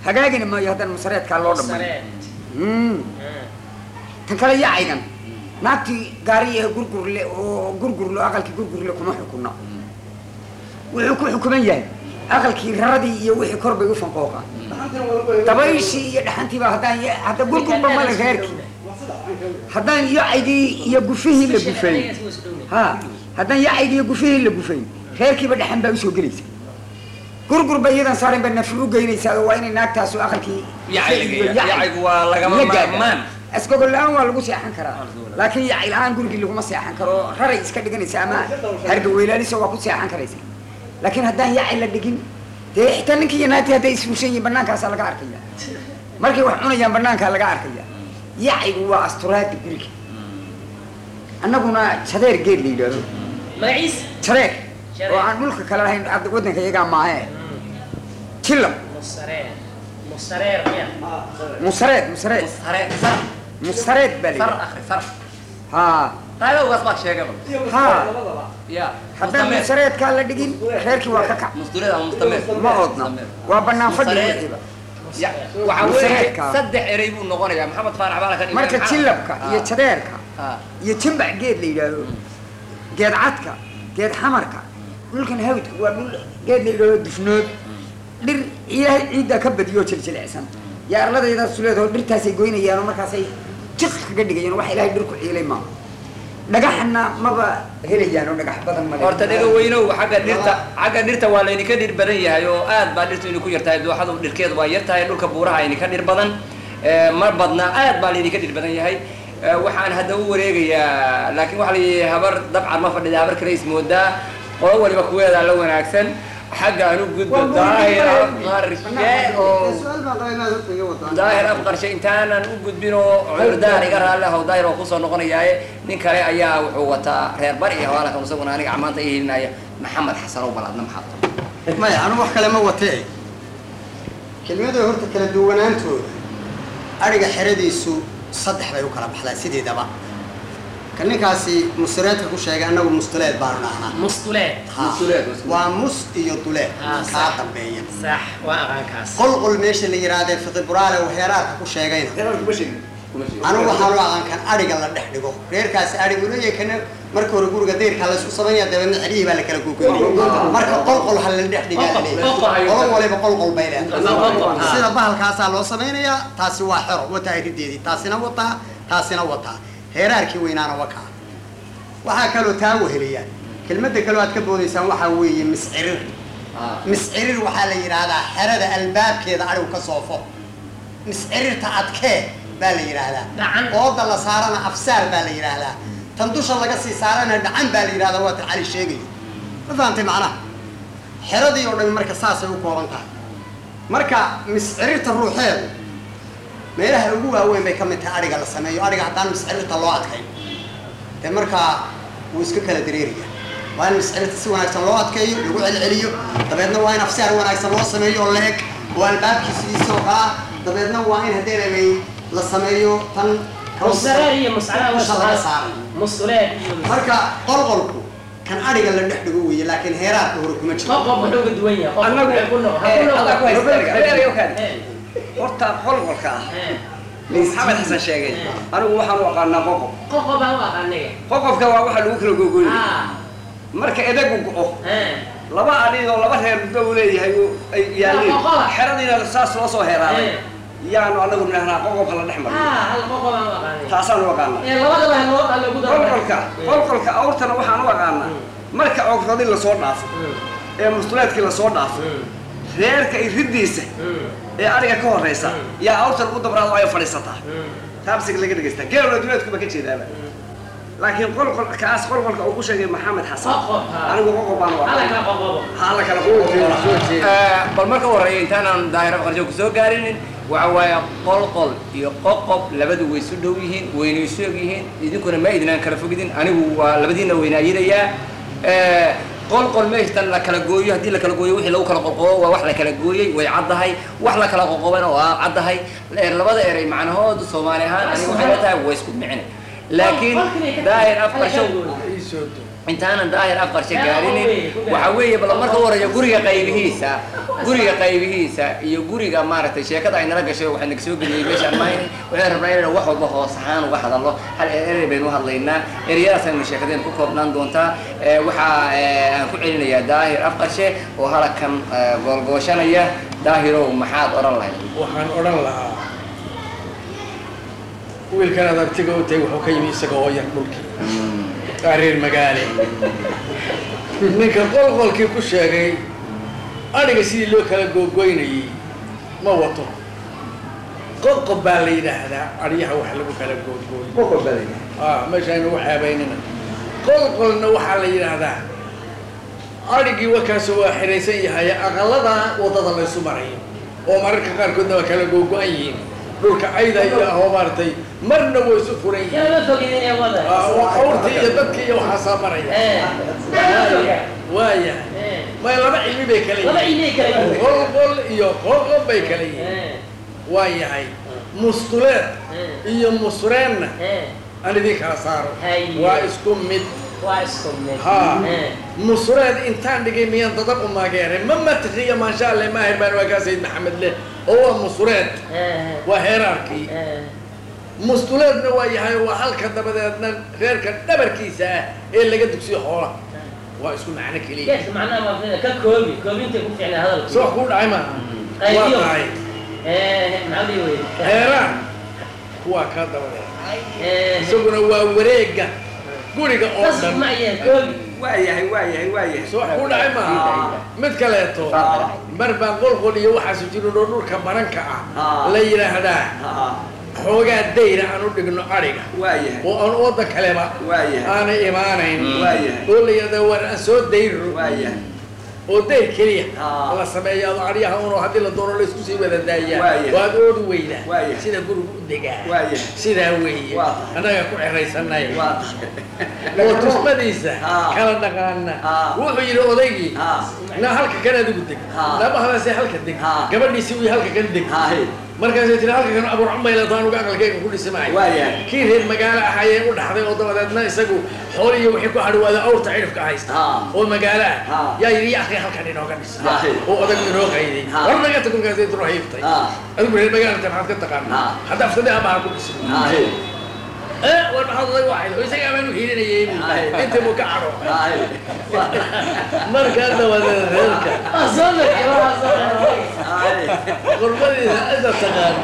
hagaagina maayo haddana masareedkaa loo dhamay Sareed. Mm. Ah. tan kale yacaygan naagtii gaari ee gurgurle oo gurgurle oo aqalkii gurgurle kuma xukunno wuxuu ku xukuman yahay aqalkii raradii iyo wixii kor bay u fanqooqaan dabayshii iyo dhaxantiiba haddaan ya- hadda gurgurba male reerkii haddaan yacaygii iyo gufihii la gufayn ha haddaan yacaygii iyo gufihii la gufayn reerkiiba dhaxan baa usoo gelaysa gurgurba iyadan saarin ba nafir u geynaysaa oo waa inay naagtaasu aqalkii Yacayga- yacaygu waa lagama la gaadhaa. maarmaan. asgogol la-aan waa lagu seexan karaa laakiin yacay la-aan gurigii laguma seexan karo raray iska dhiganaysa ama hargaweylaalisa waa ku seexan karaysa laakiin haddaan yacay la dhigin dee xitaa ninkii iyo naagtii hadday isfushan yihiin bannaankaasaa laga arkaya markay wax cunayaan bannaankaa laga arkaya yacaygu waa asturaada guriga annaguna jadeer geed la yidhaahdo magaciis jadeer Jadeer. oo aan dhulka kale lahayn ad- waddanka iyagaa maahe jilab musareer musareer miya musareed musareed sare sar musareed baa la sar yidhaha akhri sar haa qaadowgaas baad sheegaba haa ya haddaan mustameer musareedkaa la dhigin reerkii waa ka kac mustureed ama mustameer ma oodna waa bannaan fadhi Musareed. wixiiba Ya, waxaa weeye Musareedka. saddex erey buu noqonayaa maxamed faarax baa la ka dhigay marka maxaa- jilabka iyo Ah, jadeerka ah. iyo jimbac geed la yidhaahdo geed cadka geed xamarka dhulkan hawdka waa dhul geed la yidhaahdo dufnood dhir ilaahay ciiddaa ka badiyo jiljilicsan yaa arladaydaas leedaho dhirtaasay goynayaan oo markaasay jiq kaga dhigayaan wax ilaahay dhir ku ciilay maaha dhagaxna maba helayaan oo dhagax badan male horta dhega weynow xagga dhirta xagga dhirta waa laydinka dhir badan yahay oo aad baa dhirtu idinku yartahay dooxadu dhirkeedu waa yartahay dhulka buuraha idinka dhir badan Eh, ma badna aad baa laydinka dhir badan yahay Eh, waxaan hadda u wareegayaa laakiin waxaa layihi habar dabcan ma fadhida habar kale ismoodaa qolo waliba kuweedaa la wanaagsan xagga aan u gudbo daahir qarshe oo daahir afqarshe intaanan u gudbin oo cudurdaar iga raalli ahow daahir oo kusoo noqonayaaye nin kale ayaa wuxuu wataa reer bari iyo hawaalkan isaguna aniga amaanta i helinaya maxamed xasan oo balaadna maxaad tahay maya anu wax kale ma watee kelmadu horta kala duwanaantooda adhiga xeradiisu saddex bay u kala baxdaa sideedaba ka ninkaasi mustileedka ku sheegay annagu mustileed baanu dhahnaa mustuleed Ha. Mustileed, mustileed. waa mus iyo duleed Ah, kaa sax. dambeeya sax waa aqaankaas qolqol meesha la yidhaahdee fiqiburaale waxyaalaadka ku sheegayna anigu waxaan u aqaan kan adhiga la dhex dhigo reerkaasi adhigu leeyahay kana marka hore guriga deyrkaa la isku samaynaya dabeedna xeryihii baa la kala gogoynaya marka qolqol ha la dhex dhigaa la leeyahay qolo waliba qolqol bay leedahay sida bahalkaasaa loo samaynayaa taasi waa xero wataa irideedii taasina wataa taasina wataa heeraarkii weynaana wakaa waxaa kaloo taa weheliyaa kelmadda kaloo aad ka boodaysaan waxaa weeye miscirir miscirir waxaa la yidhaahdaa xerada albaabkeeda adhigu ka soofo miscirirta adkee baa la yidhaahdaa Dhacan. ooda la saarana afsaar baa la yidhaahdaa tan dusha laga sii saarana dhacan baa la yidhahdaa waa tan cali sheegayo ma fahantay macnaha xeradii oo dhan marka saasay u kooban tahay marka miscirirta ruuxeedu meelaha ugu waaweyn bay ka mid tahay adhiga la sameeyo adhiga haddaan miscirirta loo adkayn dee markaa wuu iska kala dareeraya waa in miscirirta si wanaagsan loo adkeeyo lagu celceliyo dabeedna waa in afsaar wanaagsan loo sameeyo oo la-eg oo albaabkiisiisoo kala dabeedna waa in haddeenabay la sameeyo tan musareer iyo muscala dusha laga saaray mustuleed iyo marka qolqolku kan adhiga la dhex dhigo weeye laakiin heeraarka hore kuma jiro qof wuxuu ka duwan yahay qof Annagu- wuxuu ku nool ha eh, ku nool adaa ku haysta erga. Erga, erga, erga. Eh, horta qolqolka ah eh. maxamed xasan sheegay anigu waxaan u aqaanaa qoqob qof baa u aqaanaya qoqobka waa waxa lagu kala gogoynay ah marka edagu go-o eh laba adhiid oo laba reer muddo uu leeyahay oo ay yaalliin Waa qoqob. xeradiina saas loo soo heeraaday Eh. yaanu anagu nidhahnaa qoqobka la dhex mariyo ah hal qof baa u aqaanaya taasaan u aqaanaa ee labadaba ha loo ha lagu daro qolqolka qolqolka awrtana waxaan u aqaanaa marka cogradii lasoo dhaafo ee mustuleedkii lasoo dhaafo reerka iridiisa ee adhiga ka horeysa yaa awrtan u dabraado ay fadhiisataa taabsiga laga dhegaystaa geeloo duleedkuba ka jeedaaba laakiin qolqol kaas qolqolka uu ku sheegay maxamed xasan Qoqob, ha. anigu qoqob baan u hala aqaanaa kala qoqobo hala kala bal marka horeeya intaanaan daahira qarsho kusoo gaarinin waxa waaye qolqol iyo qoqob labadu way isu dhow yihiin wayna isu eg yihiin idinkuna ma idinaan kala fogidin anigu waa labadiina weynaayadayaa qolqol meeshtan la kala gooyo haddii la kala gooyo wixii lagu kala qoqobo waa wax la kala gooyey way caddahay wax la kala qoqobana waa caddahay labada eray macnahoodu soomaali ahaan aniga waxay la tahay way isku micne laakiin daahir afqarsho intaanan daahir afqarshe gaarinin waxa weeye bal marka u horeeya guriga qaybihiisa guriga qaybihiisa iyo guriga maaragtay sheekada ay nala gashay waxaa naga soo geliyey meeshaan maahin waxaan rabnaa inaynu wax walba hoos ahaan uga hadalno hal erey baynu u hadlaynaa ereyadaas aynu sheekadeen ku koobnaan doontaa Eh, waxaa eh, aan ku celinayaa daahir afqarshe oo halakan eh, goolgooshanaya daahirow maxaad odhan lahayd waxaan odhan lahaa wiilkan aad abtiga u tahay wuxuu ka yimi isaga oo yar dhulkii aa reer magaale ninka qolqolkii ku sheegay adhiga sidii loo kala googoynayey ma wato qoqob baa la yidhaahdaa adhyaha wax lagu kala googooyo ah meeshaaynu ugu xeebaynina qolqolna waxaa la yidhaahdaa adhigii warkaas waa xiraysan yahay aqalada waddada laysu marayo oo mararka qaarkoodna waa kala googo-an yihiin dhulka ayda iyo ahoo maaragtay marna way isu furan yihiin yaa fogidin ee wada Ah, waa awrtii iyo dadkii iyo waxaasaa maraya ee waaya ee may laba cilmi bay kala laba yihiin ilay kala yihiin qolqol iyo qoqob bay kala yihiin ee waa yahay mustuleed ee iyo musreenna ee aan idin kala saaro Haye. waa isku mid waa isku mid ha ee musreed intaan dhigay miyaan dadab u maageeray ma matriya maasha alle maahir baan waa kaa sayid maxamed leh oo waa musreed ee waa heeraarkii ee mustuleedna waa yahay waa halka dabadeedna reerka dhabarkiisa ah ee laga dugsiyo xoola waa isku macno keliya geedka macnaha waa ka koobi koobinta ku fiicnaa hadalka si wax kuu dhacay maaha waa qaybiyo tahay ee maxaa dhihi weye heeraan kuwaa kaa dabadeed ee isaguna waa wareega guriga oo tas dhan ma yahay koobi waa yahay waa yahay waa yahay si wax kuu dhacay maaha mid kaleeto mar baan qolqol iyo waxaasu jirin oo dhulka baranka ah Ah. la yidhaahdaa Ah, xoogaa dayra aan u dhigno adhiga waa yahay oo aan waddan kaleba waa yahay aanay imaanayn waa yahay oo la yidhahda war aan soo dayro waa yahay oo dayr keliya Ah. la sameeya ado adhiyaha unoo haddii la doono la isku sii wada daayaa Waaya. waad oodu weydaa Waaya. sida gurigu u degaa waa yahay sidaa weeye Waa tahay. annaga ku xeraysanay waa tahay oo tusmadiisa Ah. kala dhaqaana Ah. wuxuu yidhi odaygii Ah. na halka kan adigu deg Ah. nabahadaase halka deg Ah. gabadhiisi uu halka kan deg Haye. markaasay tiri halka kan abuur cumaylato anugu aqalkayga ku dhisi maayo Waa yahay. kii reer magaalo ahaayee u dhaxday oo dabadeedna isagu xool iyo wixii ku hadhawaada awrta cidhifka haysta Ah. oo magaalo ah Ah. yaa yidhi ya akhi halkan inooga dhis Ah. oo odag inoo qayday Ah. war naga tag markaasay tiro hiibtay Ah. adigu reer magaalo ta maxaad ka taqaana Ah. hadda aftade abaha ku dhisi Haye. ee war maxaad odag waxayd oo isaga amaan u hiilinayay buu Ah. intii buu ka cadho Haye. markaa dabadeed reerka waa soo markay waa soo markay Haye. qurbadiisa cidda taqaan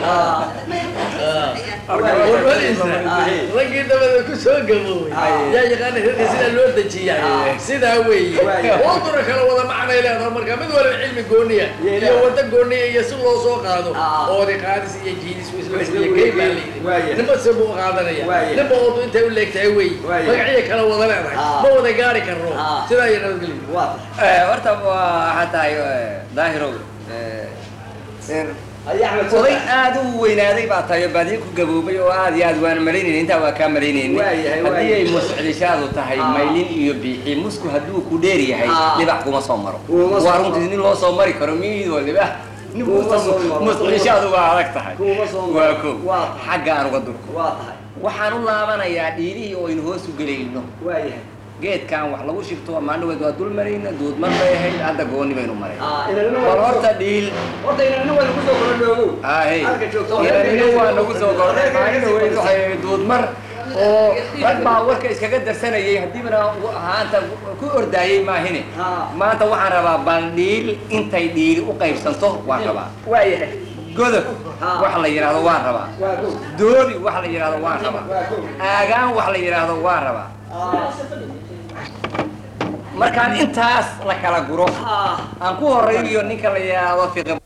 Ah, qurbadiisa Aye. raggii dabadeed ku soo gaboobay Aye. yaa yaqaana reerka sidaa loo dejiyaa Aye. sidaa weeye Waaye. waduna kala wada macnay leedahay marka mid waliba cilmi gooniya Yeela. iyo wada gooniya iyo si loo soo qaado Ah. oodi qaadis iyo jiidis isla Isla iyo kay baa weeye. Waaye. layidhi ninba se buu qaadanaya Waaye. ninba oodu intay u leegtahay wey Waaye. magaciya kala wada leedahay Ah. ma wada gaari karno Ah. sidaa iyo nabadgelyo waa tahay Eh, horta waa waxaa tahay eh, daahirow eh, in Haye, Axmed, oday soo aad u weynaaday baa tahay oo baadiye ku gaboobay oo aad iyo aad waan malaynayna intaa waa kaa malaynayna Waayahay, haddii ay waayahay. muscdishaadu tahay Ah. maylin iyo biixi musku hadduu ku dheer yahay Ah. libax kuma soo maro Kuma soo waa maro. runtii nin loo soo mari karo miidoo libax Kuma soo maro. muscdishaadu waa adag tahay Kuma soo maro. waa ko Waa. xagga aan uga durko waa tahay waxaan u laabanayaa dhiirihii oo aynu hoos u gelayno waa yahay geedkan wax lagu shibto maandhaweed waa dul marayna duudman bay ahayd hadda gooni baynu maray Ah, inanina waa bal lagu horta soo- dhiil horta inanina waa lagu soo kala dhoogow ahey Halka joogto. inanina waa nagu soo kordhay maalin weyd waxay ahayd duudmar oo rag baa warka iskaga darsanayay haddiibana ahaanta ku ordaayey maahine Ah. maanta waxaan rabaa bal dhiil intay dhiili u qaybsanto waan rabaa waa yahay godob Ah. wax la yidhaahdo waan rabaa waa gow doobi wax la yidhaahdo waan rabaa waa gow aagaan wax la yidhaahdo waan rabaa Ah, markaan intaas la kala guro ah aan ku horaynayo ninka la yidhaahdo fiqi